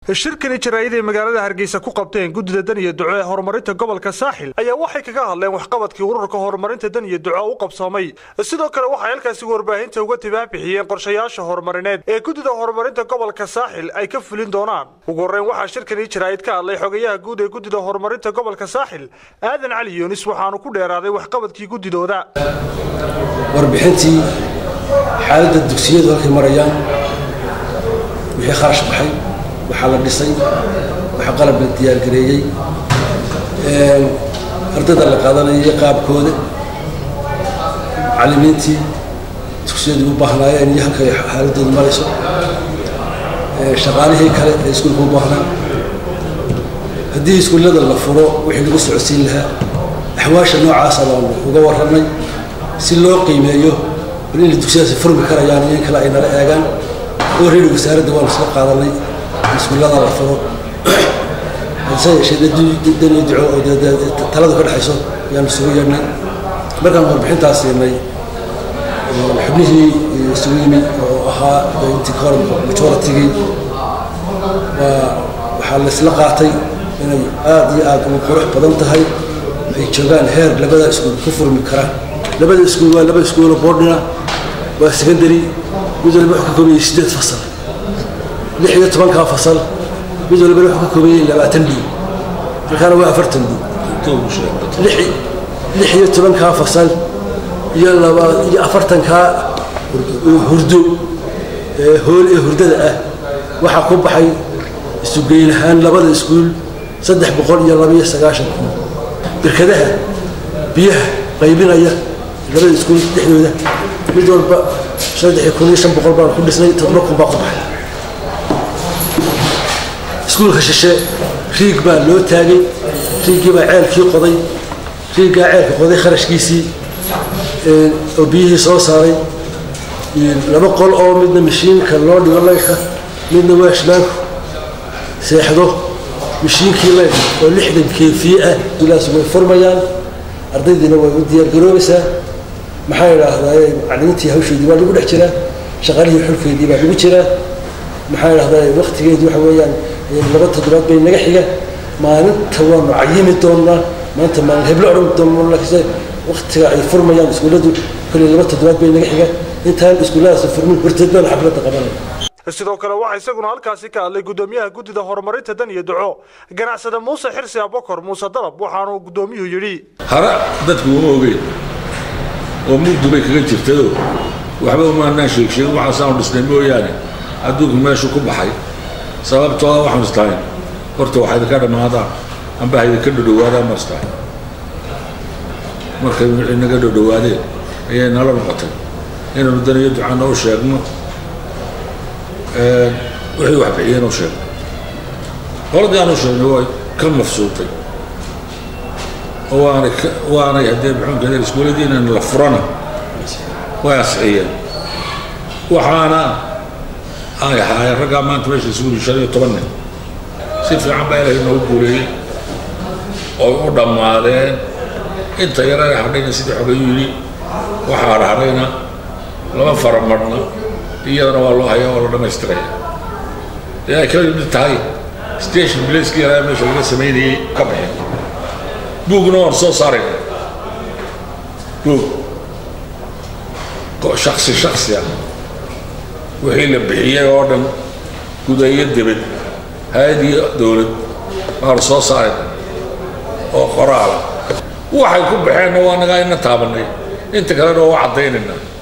shirkani jaraa'id ay magaalada hargeysa ku qabteen guddida dan iyo duco ee horumarinta gobolka saaxil ayaa waxay kaga hadleen waxqabadkii ururka horumarinta dan iyo duco u qabsoomay sidoo kale waxay halkaasi warbaahinta uga tibaabixiyeen qorshayaasha horumarineed ee guddida horumarinta gobolka saaxil ay ka fulin doonaan ugu horreyn waxaa shirkani jaraa'id ka hadlay xogayaha guud ee guddida horumarinta gobolka saaxil aadan cali yuunis waxaanu ku dheeraaday waxqabadkii guddidooda warbixintii xaaladda dugsiyadu halkay marayaan wixii kharash baxay waxaa la dhisay waxaa qalab la diyaargareeyey ardayda la qaadanayay qaabkooda macallimiintii dugsiyadu u baahnaayeen iyo halkay xaaladoodu marayso shaqaalihii kale ee iskuulka u baahnaa haddii iskuullada la furo wixii lagu socodsiin lahaa axwaasha noocaasa baanu uga warramay si loo qiimeeyo bal inay dugsiyadaasi furmi karayaan iyo in kale ay nala eegaan oo reeri wasaaradda waanu isla qaadanay iskuullada la furo hase yeeshee daniyo duco oo taladu ka dhexayso ayaanu isugu yeedhnay markaan warbixintaas siinay xubnihii isugu yimid oo ahaa intii ka hor majoritigii waa waxaa la isla qaatay inay aada iyo aada ugu qurux badan tahay ay joogaan heer labada iskuul ku furmi karaan labada iskuul waa laba iskuulo boordhina waa secondary mid walba wuxuu ka koobayay sideed fasal lix iyo tobankaa fasal mid walbana wuxuu ka koobayay labaatan dhiib markaana waa afartan dhiib lix iyo tobankaa fasal iyo laba iyo afartankaa hurdo hool ee hurdada ah waxaa ku baxay isugeyn ahaan labada iskuul saddex boqol iyo laba iyo sagaashan kun birkadaha biyaha qaybinaya labada iskuul dhexdooda mid walba saddex kun iyo shan boqol baan ku dhisnay toddoba kun baa ku baxay iskuulka shishe riig baa loo taagay riigii baa ceelkii qoday riiggaa ceelka qoday kharashkiisii oo biyihii soo saaray laba qol oo midna mashiinka loo dhigo laydka midna waashmaanku seexdo mashiinkii laydka oo lixdan keefiye ah ilaas way furmayaan ardaydiina way u diyaargaroobaysaa maxaa idhaahdaa macalimiintii hawsheedii baa lagu dhex jiraa shaqaalihii xulkeedii baa lagu jiraa maxaa idhahdaa waktigeedii waxa weeyaan laba toddobaad bay naga xiga maalinta waanu cayimi doonaa maanta maalin heblo odhan doonaa laakiinse waktiga ay furmayaan iskuulladu kolley laba toddobaad bay naga xiga intaan iskuulladaas furmin horteed baan xafladda qabanaya sidoo kale waxaa isaguna halkaasi ka hadlay guddoomiyaha guddida horumarinta dan iyo duco ganacsada muuse xirsi abokor muuse dalab waxaanuu guddoomiyuhu yidhi hara dadku uma ogeyn oo mugdu bay kaga jirtayoo waxba umaanaan sheegsheegin waxaasaanu dhisnay mooyaane adduunku meeshu ku baxay sababtooda waxaanu istahayn horta waxaa idinka dhammaadaan amba ha idinka dhodhowaadaan ma istahay markay inaga dhodhowaadeen ayay nala noqotay inaanu daniyo ducana u sheegno wixii wax bixiyeen u sheegno qoladii aanu sheegnay way ka mafsuutay oo waanay waanay haddee muxuunkeeda iskuuladiinan la furana way asxiyeen waxaana ay ahaayeen raggaa maanta meesha isugu shan iyo toban nin si fiican baa ilaahay noogu guuleeyey oy u dhammaadeen inta yarana hadhayna sidii xogayu yidhi waxaa hadhahayna lama faramarna iyadana waa loo hayaa waa la dhammaystiraya dee ay kala mid tahay station blacekii yaraa meesha laga samaynayey ka baxeen buugna waan soo saarayna buug shaksi shaksi ah wixii la bixiyey oo dhan gudayo debed hay-ad iyo dowlad baanu soo saarayna oo qoraala waxay ku baxeenna waa nagaa ina taabanay inta kalena waa caddaynaynaa